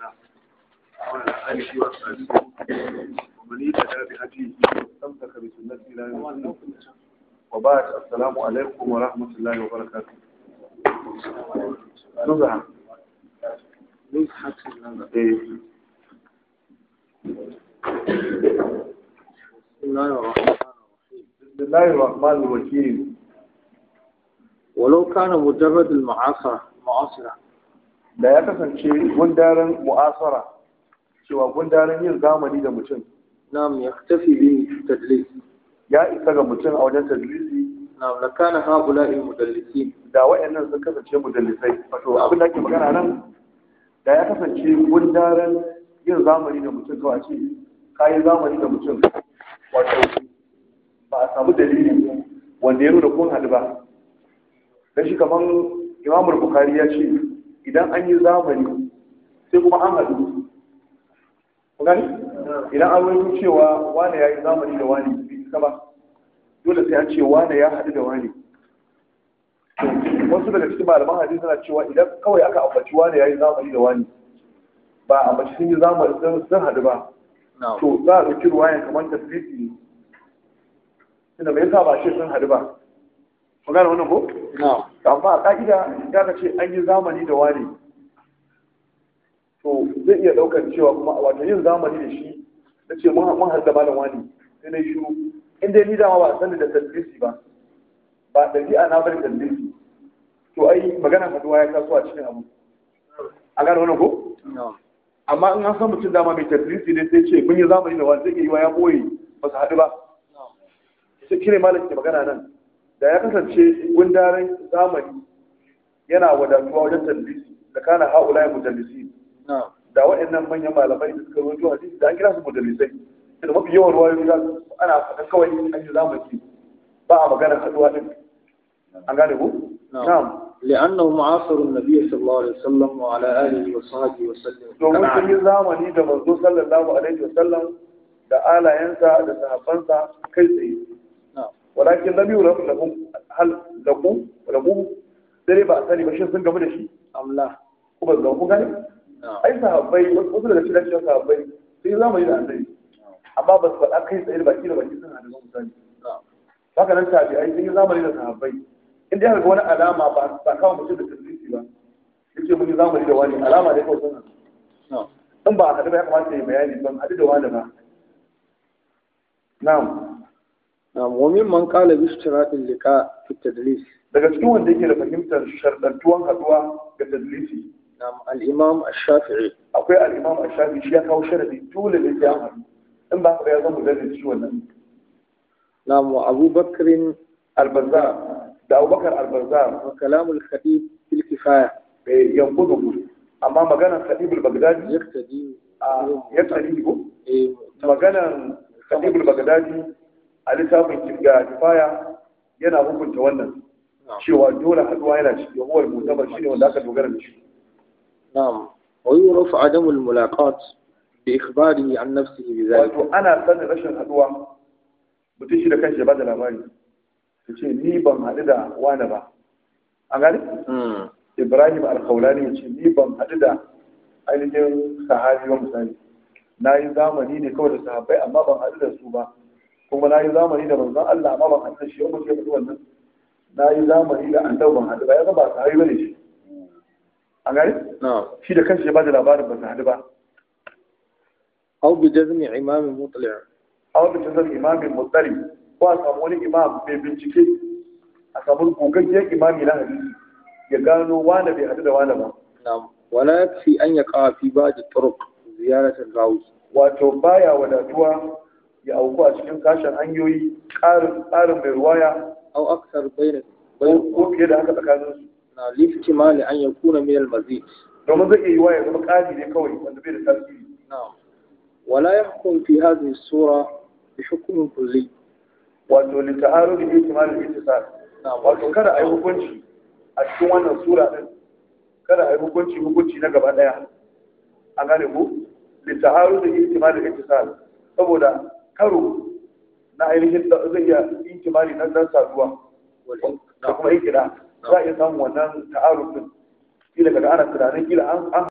الله وعلى آله وأصحابه ومن اهتدى بهديه واستمسك بسنته إلى يوم الدين وبعد السلام عليكم ورحمة الله وبركاته نزهة نزحة النظر إيه. بسم الله الرحمن الرحيم بسم الله الرحمن الرحيم ولو كان مجرد المعاصرة معاصرة da ya kasance gundaren mu'asara cewa gundaren yin zamani da mutum نعم يختفي به التدليس ya isa ga mutum a wajen tadlisi نعم لكان هؤلاء المدلسين da wayannan sun kasance mudallisai wato abin da ake magana nan da ya kasance gundaren yin zamani da mutum kawai ce kayan zamani da mutum wato ba a samu dalili wanda ya nuna kun haɗu ba dan shi kamar imamul bukari ya ce idan an yi zamani sai kuma an haɗu ku gani idan an wani cewa wane ya yi zamani da wani bai isa ba dole sai an ce wane ya haɗu da wani wasu daga cikin malaman hadisi suna cewa idan kawai aka ambaci wani ya yi zamani da wani ba a ambaci sun yi zamani sun sun haɗu ba نعم to za a ɗauki ruwayan kamar tasiri ne tunda me yasa ba a ce sun haɗu ba ku gane wannan ko نعم amma a ƙa'ida ya ka ce an yi zamani da wani to zai iya ɗaukar cewa kuma wato yin zamani da shi na ce mun mun haɗu da malam wani sai na shiru in dai ni dama ba a sani da tadlisi ba ba ɗabi'a na bari tadlisi to ai magana haduwa ya taso a cikin abu a gane wannan ko نعم amma in an san mutum dama mai tadlisi ne sai ce mun yi zamani da wani zai iya yi wa ya boye ba su haɗu ba نعم sai kire malam ke magana nan da ya kasance gundaren zamani yana wadatuwa wajen tadlisi da kana haula ya mudallisi نعم da waɗannan manyan malamai da suka rawaito hadisi da an kira su mudallisai da mafi yawan ruwayoyi za su ana faɗan kawai an yi zamani ba a magana haɗuwa din an gane ku نعم. na'am لأنه معاصر النبي صلى الله عليه وسلم وعلى آله وصحبه وسلم domin sun yi zamani da manzo sallallahu alaihi wasallam da alayensa da sahabbansa kai tsaye نعم walakin lam yuraf lahum hal laqu laqu sai ba a sani ba shin sun gamu da shi أم لا ko ba su ku gani نعم ai sahabbai wasu wasu daga cikin cikin sahabbai sun yi zamani da annabi amma ba su faɗa kai tsaye da baki da baki suna da misali نعم haka nan tabi'ai sun yi zamani da sahabbai in dai ga wani alama ba ba kawo mutum da tadlisi ba yace mun yi zamani da wani alama ne kawai sun نعم in ba a haɗu ba ya kamata ya yi bayani ban haɗu da wani ba na'am نعم وممن قال باشتراط اللقاء في التدليس daga cikin wanda yake da fahimtar sharɗantuwan haɗuwa ga tadlisi نعم الإمام الشافعي akwai al-imam ash-shafi shi ya kawo sharadi dole ne sai an haɗu in ba ka ba ya zama mudallis shi wannan نعم وأبو بكر al-bazzar da abubakar al-bazzar وكلام الخطيب في الكفاية bai yankudu amma maganar khatib al-baghdadi يقتدي a ya tsari ko إيه، maganar khatib al-baghdadi a littafin ga kifaya yana hukunta wannan نعم cewa dole haduwa yana ciki wa huwal mutabar shine wanda aka dogara da shi نعم ويعرف عدم الملاقاة بإخباره عن نفسه بذلك wato ana sanin rashin haduwa mutum shi da kanshi ya bada labari ya ce ni ban haɗu da wani ba an gani مم. ibrahim alkaulani ya ce ni ban haɗu da ainihin sahabi ba misali na yi zamani ne kawai da sahabbai amma ban haɗu da su ba kuma na yi zamani da manzon Allah amma ban haɗu da shi wanda ke faɗi wannan na yi zamani da annabi ban haɗu ba ya ba sahabi bane shi an gani نعم shi da kanshi ya bada labarin ba su haɗu ba أو بجزم إمام مطلع a wanda ta zama imamin mutsari ko a samu wani imam mai bincike a samu gogaggen imami na hadisi ya gano wane bai haɗu da wane ba نعم ولا يكفي أن يقع في بعض الطرق زيارة الراوي wato baya wadatuwa ya auku a cikin sashen hanyoyi ƙarin tsarin mai ruwaya أو أكثر بين ko بين ko fiye da haka tsakanin su نعم لاحتمال أن يكون من المزيد domin zai iya yiwa ya zama ƙari ne kawai wanda bai da tasiri نعم ولا يحكم في هذه الصورة بحكم كلي wato lita'aru da ihtimalul ittisal نعم wato kada a yi hukunci a cikin wannan sura din kada a yi hukunci hukunci na gaba daya an gane ku lita'aru da ihtimalul ittisal saboda karo na ainihin da zai iya ihtimali na dan saduwa والإن- da kuma ikira za a iya samun wannan ta'aruf din kila kaga ana tunanin kila an an